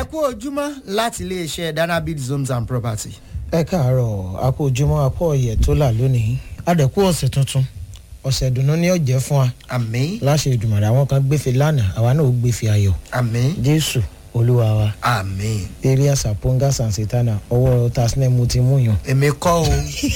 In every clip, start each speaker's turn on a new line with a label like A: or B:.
A: kú ojúmọ́ láti iléeṣẹ́ danabit zones and property.
B: ẹ káàárọ̀ àpò ojúmọ́ àpò ọ̀yẹ̀ tó là lónìí àdẹ̀kú ọ̀sẹ̀ tuntun ọ̀sẹ̀ ìdùnnú ni ó jẹ́ fún wa
A: àmín
B: láṣẹ ìdùmọ̀rẹ́ àwọn kan gbéfe lánàá àwa náà ó gbéfe ayọ̀
A: àmín
B: jésù olúwa wa
A: àmín.
B: eré àsàpọ̀ngà sànsìtánà ọwọ́ tasnẹ́ mo ti mú yàn.
A: èmi kọ́ o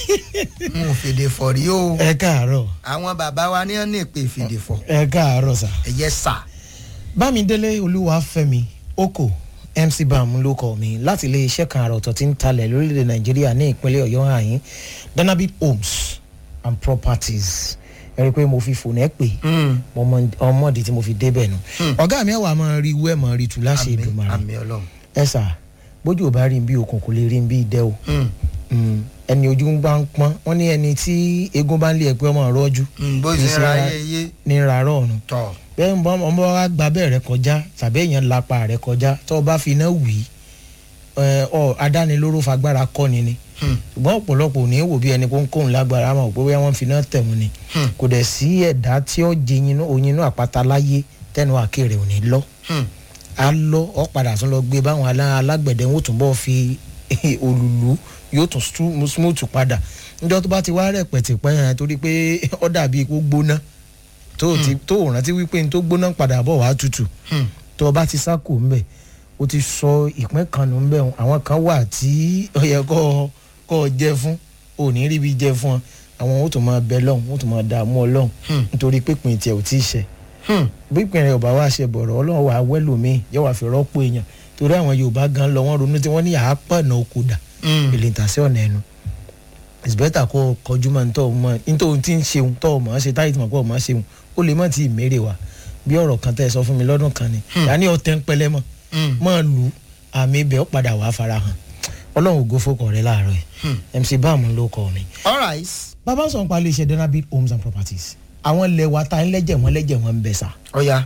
A: n ò fèdè fọ̀ rí o
B: ẹ káàárọ̀
A: àwọn bàbá wa ní ọ́n ní ìpè fèdè fọ̀
B: ẹ káàárọ̀ sà.
A: ẹ̀yẹ sà.
B: bámidélé olúwàfẹ́mi oko mc bam ló kọ mi láti ilé iṣẹ́ kan àrà ọ̀tọ̀ tí ń talẹ̀ lórílẹ̀ nàìjíríà ní ìpínlẹ̀ ọ̀yọ́ àyín danabit homes and properties ẹ rí i pé mo fi fònà ẹ pè mo mọ ọmọdé tí mo fi débẹ̀ nù ọ̀gá mi ẹ̀wà máa rí wẹ́ máa rí tu láṣẹ
A: àmín
B: ìdùnmọ̀ràn
A: àmín ọlọ́run.
B: ẹ sà bójú ò bá rí bí okùn kò lè rí bí idẹ o
A: Mm.
B: Mm, ẹni ojú ń bá ń pọ́n wọ́n ní ẹni tí eégún bá ń lé ẹ pé ọmọ rọ́jú
A: Mm, bó ṣe ń ra ayé yé
B: ní rárọ̀ ọ̀run
A: tọ̀.
B: bẹ́ẹ̀ ń bọ́ ọmọ wa gba bẹ́ẹ̀ rẹ kọjá tàbí èèyàn lápá rẹ kọjá tó o bá fi iná wì í ẹ, ọ adánilóró fagbára kọ́ni ni
A: Hmm.
B: ṣùgbọ́n ọ̀pọ̀lọpọ̀ ò ní wò bí ẹni kó ń kóhun lágbára àmọ́ pé wọ́n fi iná tẹ̀wọ̀n ni
A: Hmm.
B: kò dẹ̀ sí ẹ̀dá tí ó jẹ yinú oyinú àpáta láyé tẹnu àkèrè ò ní lọ
A: Hmm.
B: á lọ ọ padà tún lọ gbé báwọn alá- alágbẹ̀dẹ wọn ò tún bọ́ fi òlùlù yóò tún stu- smooth padà níjọ́ tó bá ti wá rẹ̀ pẹ̀tẹ̀pẹ́ yẹn torí pé ó dàbí kó gbóná tó o ti tó o rántí wípé n tó gbóná padà bọ̀ wá tutù
A: Hmm.
B: tó o bá ti sáko ńbẹ o ti sọ ìpín kan nù ńbẹ o àwọn kan wà tí ó yẹ kó o- kó o jẹ fún o ò ní rí bí jẹ fún ọ àwọn ó tún máa bẹ lọ́hùn ó tún máa dààmú ọlọ́hùn
A: Hmm.
B: nítorí pípín tiẹ̀ ò tí ì ṣẹ
A: Hmm.
B: bí ìpín rẹ̀ ò bá wá ṣe bọ̀rọ̀ ọlọ́run wà á wẹ́lòmíì yóò wá fi rọ́pò èèyàn torí àwọn yorùbá gan lọ wọ́n ronú tí wọ́n ní àápànà oko dà
A: Hmm.
B: èlé ìtàsí ọ̀nà ẹnu it's better kó o kọjú mọ́ nítorí mọ́ nítorí tí ń ṣeun tó o mọ̀ ọ́ ṣe táyì tí mo kọ́ ọ mọ̀ ọ́ ṣeun ó lè mọ̀ tí ì mérè wa bí ọ̀rọ̀ kan tẹ́ ẹ sọ fún mi lọ́dún kan ni yàní ọ̀tẹ̀ ń pẹlẹ́ mọ́
A: Hmm.
B: mọ́ lù ú àmì ibẹ̀ ó padà wàá farahàn ọlọ́run ògo fọkọ̀ rẹ láàárọ̀
A: Hmm.
B: ẹ̀ mc bam ló kọ́ mi.
A: all right.
B: bàbá sọ̀rọ̀ pa iléeṣẹ́ donabit homes and properties àwọn ilẹ̀ wa ta ń lẹ́jẹ̀ wọn lẹ́jẹ̀ wọn ń bẹ̀ sà
A: ọ̀ya.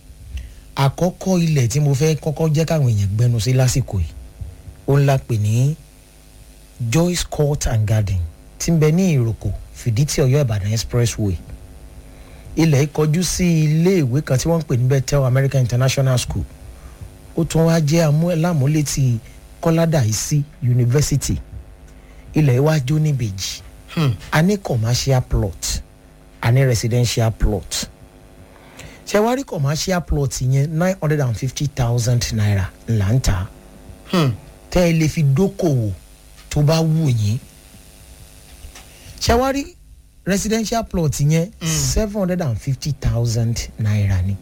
B: àkọ́kọ́ ilẹ̀ tí mo fẹ́ kọ́kọ́ jẹ́ káwọn èèyàn gbẹnu sí lásìkò yìí ó ń la pè ní joyce court and garden tí ń bẹ ní ìròkò fìdítì ọ̀yọ́ ìbàdàn expressway ilẹ̀ yìí kọjú sí ilé ìwé kan tí wọ́n ń pè ní bethel american international school ó tún wá jẹ́ amú- lámúlétì kọ́ládàísí university ilẹ̀ yìí wá jó níbejì
A: Hmm.
B: a ní commercial plot a ní residential plot ṣe wá rí commercial plot yẹn nine hundred and fifty thousand naira là ń tà
A: Hmm.
B: tẹ́ ẹ lè fi dókòwò tó bá wù yín ṣe wá rí residential plot yẹn seven hundred and fifty thousand naira ni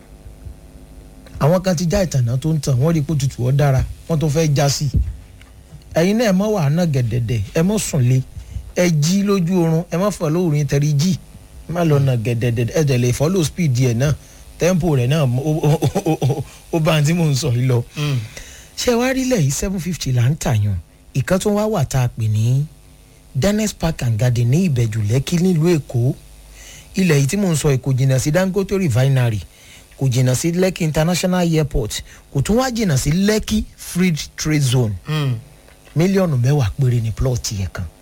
B: àwọn kan ti já ìtànà tó ń tàn wọ́n rí i pé tutù ọ́ dára wọ́n tó fẹ́ já sí ẹ̀yin náà ẹ mọ́ wàá náà gẹ̀dẹ̀dẹ̀ ẹ mọ́ sùn lé ẹ jí lójú oorun ẹ mọ́ fọ́ lóorun yín tẹ̀rí jí má lọ nà gẹ̀dẹ̀dẹ̀ ẹ dẹ̀ lè follow speed yẹn náà tempo rẹ̀ náà ó- ó- ó- ó- ó bá ń tí mò ń sọ yìí lọ
A: Hmm.
B: ṣé wàá rí lẹ́yìn seven fifty là ń tàyàn ìkan tó wá wà tá a pè ní dennis park and garden ní ìbẹ̀jù lẹ́kí nílùú èkó ilẹ̀ yìí tí mò ń sọ kò jìnnà sí dangote refinery kò jìnnà sí lekki international airport kò tún wá jìnnà sí lekki free trade zone
A: Hmm.
B: mílíọ̀nù mẹ́wàá péré ní plọ̀tì yẹn kan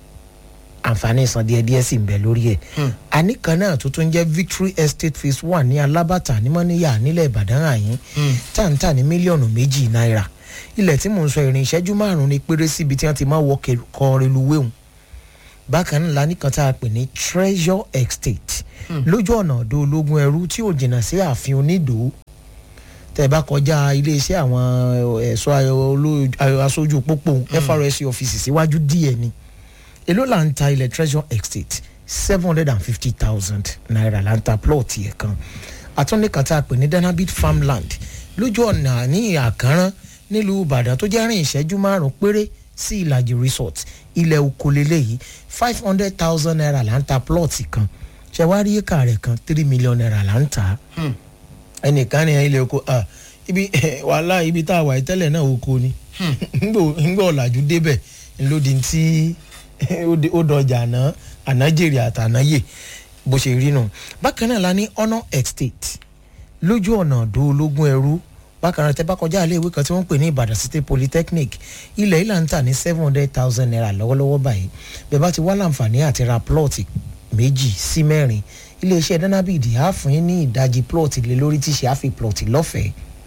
B: àǹfààní ìsan díẹ̀ díẹ̀ sì ń bẹ lórí ẹ̀
A: Hmm.
B: àníkan náà tó tún jẹ́ victory estate phase one ní alábàtà ní mọ́níyà nílẹ̀ ìbàdàn àyín
A: Hmm.
B: táǹtà ní mílíọ̀nù méjì náírà ilẹ̀ tí mò ń sọ ìrìn ìṣẹ́jú márùn-ún ni péré síbi tí wọ́n ti máa wọ kẹ- kọ reluwé hùn bákan náà la nìkan tá a pè ní treasure estate lójú ọ̀nà ọ̀dọ́ ológun ẹrú tí ò jìnnà sí ààfin onídòó tẹ́ ẹ bá kọjá iléeṣẹ́ àwọn ẹ̀ṣọ́ oló- aṣojú pópó FRSC ọ́fíìsì síwájú díẹ̀ ni èló là ń ta ilẹ̀ treasure estate seven hundred and fifty thousand naira là ń ta plot yẹn kan àtúndínkan tá a pè ní danabit farmland lójú ọ̀nà ní àkànrán nílùú ìbàdàn tó jẹ́ rìn ìṣẹ́jú márùn-ún péré sí ìlàjì resort ilẹ̀ okòlélẹ̀ yìí five hundred thousand naira là ń ta plot kan ṣẹ̀wárí éka rẹ̀ kan three million naira là ń tà á
A: Hmm.
B: ẹnìkan ní ilé oko ah, ibi wàhálà ibi tá a wà yìí tẹ́lẹ̀ náà oko ni ńgbò ọ̀làjú débẹ̀ ńlódì tí ó di- ó dọjà àná ànájèrè àtànáyè bó ṣe rí nù. bákan náà la ní honour estate lójú ọ̀nà ọ̀dọ́ ológun ẹrú bákan náà tẹ́ bá kọjá ilé ìwé kan tí wọ́n ń pè ní ìbàdàn city polytechnic ilẹ̀ yìí là ń tà ní seven hundred thousand naira lọ́wọ́lọ́wọ́ báyìí bẹ́ẹ̀ bá ti wá láǹfààní àti ra plọ̀tì méjì sí mẹ́rin iléeṣẹ́ danabid á fún yín ní ìdajì plọ̀tì lé lórí tí ṣe á fi plọ̀tì lọ́fẹ̀ẹ́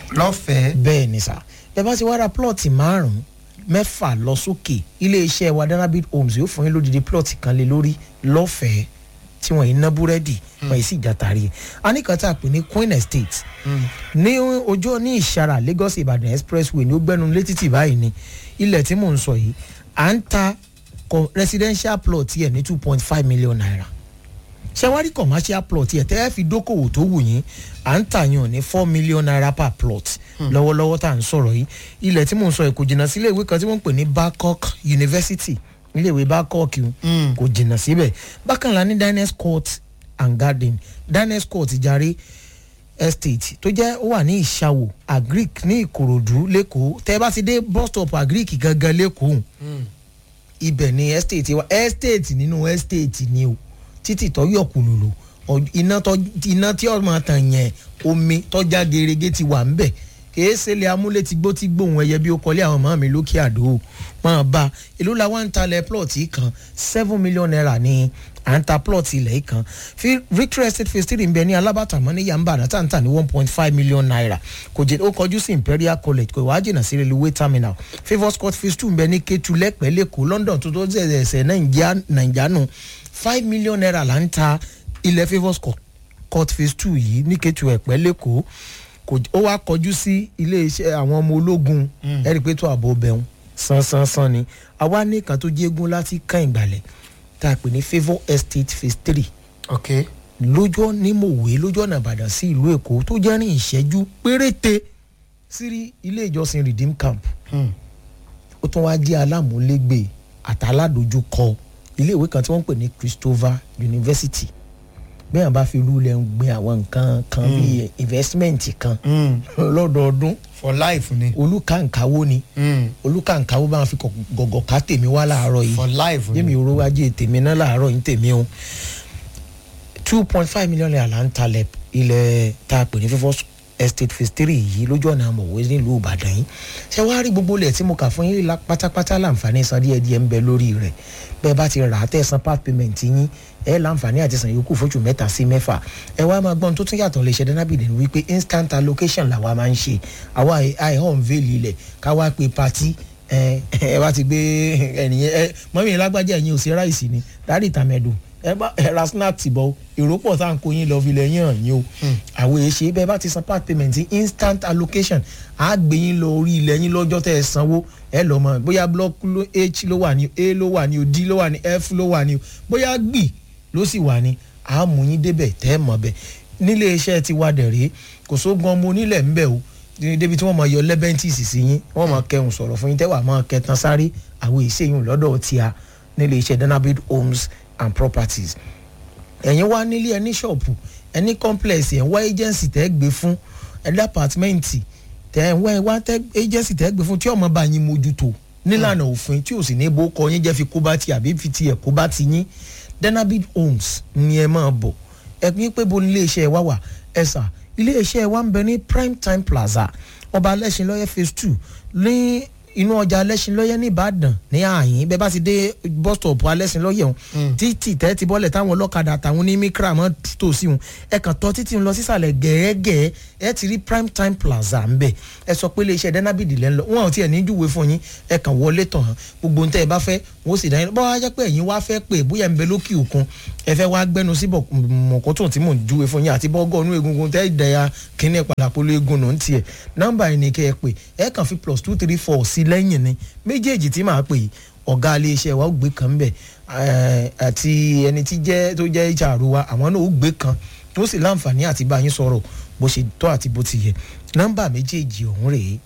A: lọ́fẹ̀ẹ́.
B: bẹ́ẹ̀ ni sà ẹ bá ti wá ra plọ̀tì márùn-ún mẹ́fà lọ sókè iléeṣẹ́ wa danabit homes yóò fún yín lódìdí plọ̀tì kan lé lórí lọ́fẹ̀ẹ́ tí wọ́n yìí ná búrẹ́dì wọ́n yìí sì jàtàrí ẹ̀ a ní kan tá a pè ní queen estate ní ojú ní ìṣara lagos ibadan expressway ní ó gbẹ́nu létí tì báyìí ni ilẹ̀ tí mò ń sọ yìí à ń ta co- residential plot yẹ ní two point five million naira ṣẹwárí commercial plot yẹ tẹ́ ẹ fi dókòwò tó wù yín à ń tàyàn ní four million naira per plot lọ́wọ́lọ́wọ́ tá à ń sọ̀rọ̀ yìí ilẹ̀ tí mò ń sọ yìí kò jìnnà sí ilé ìwé kan tí wọ́n ń pè ní Babcock University ilé ìwé Babcock yìí kò jìnnà síbẹ̀ bákan la ní Dines Court and Garden Dines Court jàre estate tó jẹ́ ó wà ní ìṣàwò agric ní ìkòròdú lẹ́kọ̀ọ́ tẹ́ bá ti dé bus stop agric gangan lẹ́kọ̀ọ́ ibẹ̀ ni estate wa estate nínú estate ni o títì tó yọ kùlùlù ọ- iná tó iná tí ọmọ tàn yẹn omi tọ́já gerege ti wà ńbẹ̀ kìí ṣẹlẹ̀ amúlé ti gbó ti gbóhùn ẹyẹ bí ó kọ́lé àwọn màmá mi lókè àdó máa bá èló la wá ń talẹ̀ plọ̀tì kan seven million naira ní à ń ta plọ̀tì ilẹ̀ yìí kan Fi- victory estate phase three ń bẹ ní alábàtà mọ́ ní yamba àdá tá ń tà ní one point five million naira kò jẹ́ ó kọjú sí imperial college kò wá jìnnà sí railway terminal favours court phase two ń bẹ ní ketu lẹ́pẹ́ lẹ́kọ̀ọ́ london tó tó ṣẹ̀ṣẹ̀ nàìjíríà nù five million naira là ń ta ilẹ̀ favours court court phase two yìí ní ketu ẹ̀pẹ́ lẹ́kọ̀ọ́ kò ó wá kọjú sí iléeṣẹ́ àwọn ọmọ ológun ẹ̀rí pé tó àbò bẹ̀rùn sánsánsán ni àwa ní kan tó jégún láti kàn ìgbàlẹ̀ tá a pè ní favour estate phase three
A: ok
B: lójú ní mòwe lójú ọ̀nà ìbàdàn sí ìlú èkó tó jẹ́ rìn ìṣẹ́jú péréte sí ilé ìjọsìn redeem camp ó tún wáá jẹ́ alámúlégbè àtàládójúkọ iléèwé kan tí wọ́n ń pè ní christopher university bẹ́ẹ̀ bá fi rúlẹ̀ ń gbin àwọn nǹkan kan bíi investment kan lọ́dọọdún
A: for life ni.
B: olùkàǹkàwó ni
A: Mm.
B: olùkàǹkàwó bá wọn fi kọ- gọ̀gọ̀ ká tèmi wá láàárọ̀ yìí
A: for life ni.
B: yémi oró ajé tèmi náà láàárọ̀ yìí tèmi o two point five million naira là ń talẹ̀ ilẹ̀ tá a pè ní fífọ́ estate phase three yìí lójú ọ̀nà àmọ̀wé nílùú ìbàdàn yìí ṣé wàá rí gbogbo ilẹ̀ tí mo kà fún yín la- pátápátá láǹfààní san díẹ̀ díẹ̀ ń bẹ lórí rẹ̀ bẹ́ẹ̀ bá ti rà á tẹ̀ san part payment yín ẹ láǹfààní àti san yòókù fóṣù mẹ́ta sí mẹ́fà ẹ wá máa gbọ́n tó tún yàtọ̀ lè ṣe dánábìdì ni wípé instant allocation làwa máa ń ṣe àwa àìhàn veil ilẹ̀ káwá pe party ẹ ẹ bá ti gbé ẹnìyẹn ẹ mọ́mí lágbájá ẹ̀yin ò sí ráìsì ni dáàdì tàmẹ́dù ẹ bá ẹ ra snack tì bọ́ èrò pọ̀ tá à ń kó yín lọ fi lẹ̀ yín hàn yín o àwọn èyí ṣe bẹ́ẹ̀ bá ti san part payment instant allocation á gbé yín lọ orí ilẹ̀ yín lọ́jọ́ tẹ́ ẹ sanwó ẹ lọ mọ bóyá block ló h ló wà ní a ló wà ní o d ló wà ní f ló wà ní o bóyá gbì ló sì wà ní á mú yín débẹ̀ tẹ́ ẹ mọ̀ bẹ́ẹ̀ nílé iṣẹ́ ti wá dẹ̀ rèé kò sógun ọmọ onílẹ̀ ń bẹ̀ o ní débi tí wọ́n máa yọ lẹ́bẹ̀ntìsì sí yín wọ́n máa kẹrùn sọ̀rọ̀ fún yín tẹ́wàá máa kẹtan sáré àwọn ìṣèyún lọ́dọ̀ tí a nílé iṣẹ́ danabid homes and properties ẹ̀yin wá nílé ẹni ṣọ́ọ̀pù ẹni complex ẹ̀ ń wá agency tẹ́ gbé fún ẹ̀dá apàtmẹ́ǹtì tẹ́ ń wá ẹ̀ wá tẹ́ agency tẹ́ gbé fún tí ọmọ bá yín mójútó nílànà òfin tí ò sì ní bó kọ yín jẹ́ fi kó bá ti àbí fi tiẹ̀ kó bá ti yín danabid homes ni ẹ máa bọ̀ ẹ pín pé bo nílé iṣẹ́ wa wà ẹ sà ilé iṣẹ́ wa ń bẹ ní prime time plaza ọba alẹ́sìnlọ́yẹ phase two ní inú ọjà alẹ́sìnlọ́yẹ ní ìbàdàn ní àyín bẹ́ẹ̀ bá ti dé bus stop alẹ́sìnlọ́yẹ ọ̀hún títì tẹ́ ti bọ́lẹ̀ táwọn ọlọ́kadà àtàwọn onímíkra mọ́ tò sí wọn ẹ kàn tọ́ títì ń lọ sísàlẹ̀ gẹ́gẹ́ ẹ ti rí prime time plaza ń bẹ̀ ẹ sọ pé iléeṣẹ́ denabidi lẹ́ ń lọ wọn ò tiẹ̀ ní júwe fún yín ẹ kàn wọlé tàn án gbogbo ohun tẹ́ ẹ bá fẹ́ wọn ó sì dá yín bọ́ wá jẹ́ pé ẹ̀yin wá fẹ́ pé bóyá ń bẹ lókè òkun ẹ fẹ́ wá gbẹ́nu sí mọ̀kọ́tò tí mò ń júwe fún yín àti bọ́gọ́ inú egungun tẹ́ ìdẹ̀yà kínní padàpolo egun nù ń tiẹ̀ nọ́mbà yìí ni kẹ́ ẹ pè ẹ kàn fi plus two three four sí lẹ́yìn ni méjèèjì tí màá pè yìí ọ̀gá iléeṣẹ́ wa ó gbé kan bẹ̀ àti ẹni tí jẹ́ tó jẹ́ HR wa àwọn náà ó gbé kan tó sì láǹfààní àti bá yín sọ̀rọ̀ bó ṣe tọ́ àti bó ti yẹ nọ́mbà méjèèjì ọ̀hún rèé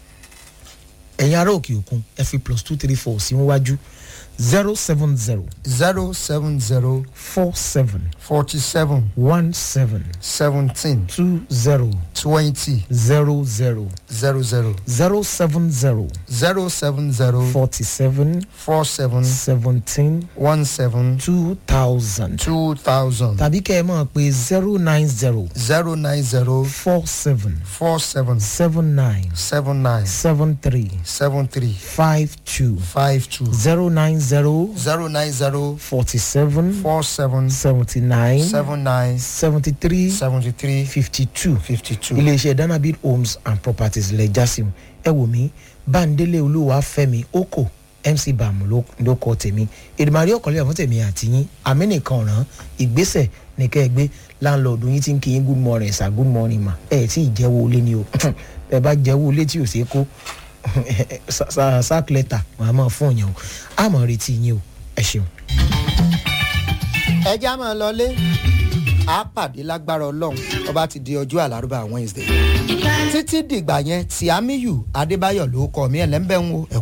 B: ẹ̀yin ará òkè òkun ẹ fi plus two three four sí wájú zero seven zero
A: zero seven zero
B: four seven
A: forty seven
B: one seven
A: seventeen
B: two zero
A: twenty
B: zero zero
A: zero zero
B: zero seven zero
A: zero seven zero
B: forty seven
A: four seven
B: seventeen
A: one seven
B: two thousand
A: two thousand
B: tàbí kẹ́ ẹ mọ̀ pé zero nine zero
A: zero nine zero
B: four seven
A: four seven
B: seven nine
A: seven nine
B: seven three
A: seven three
B: five two
A: five two
B: zero nine zero
A: zero nine zero
B: forty seven
A: four seven
B: seventy nine
A: seven nine
B: seventy three
A: seventy three
B: fifty two
A: fifty two.
B: iléeṣẹ́ danabid homes and properties lẹ jásìm ẹ wò mí báńdélé olúwa fẹ́mi oko mc bam ló ló kọ tèmi èdèmàrí ọkọlẹ fún tèmi àti yín àmì nìkan ràn ìgbésẹ̀ ní kẹ́ ẹ gbé láńlọ́ọ̀dù yín tí ń kí yín good morning sir good morning ma ẹ tí ì jẹ́wọ́ olé ni o ẹ bá jẹ́wọ́ olé tí ò ṣeé kó sack letter màá máa fún yẹn o àmọ́ retí yín o ẹ ṣeun.
A: ẹ já máa lọlé a pàdé lágbára ọlọ́run ọba ti di ọjọ́ àlárúbá wednesday títí dìgbà yẹn tí amiyu adébáyọ̀ ló kọ́ mi ẹ̀ lẹ́ńbẹ̀ ń wo ẹ̀kú.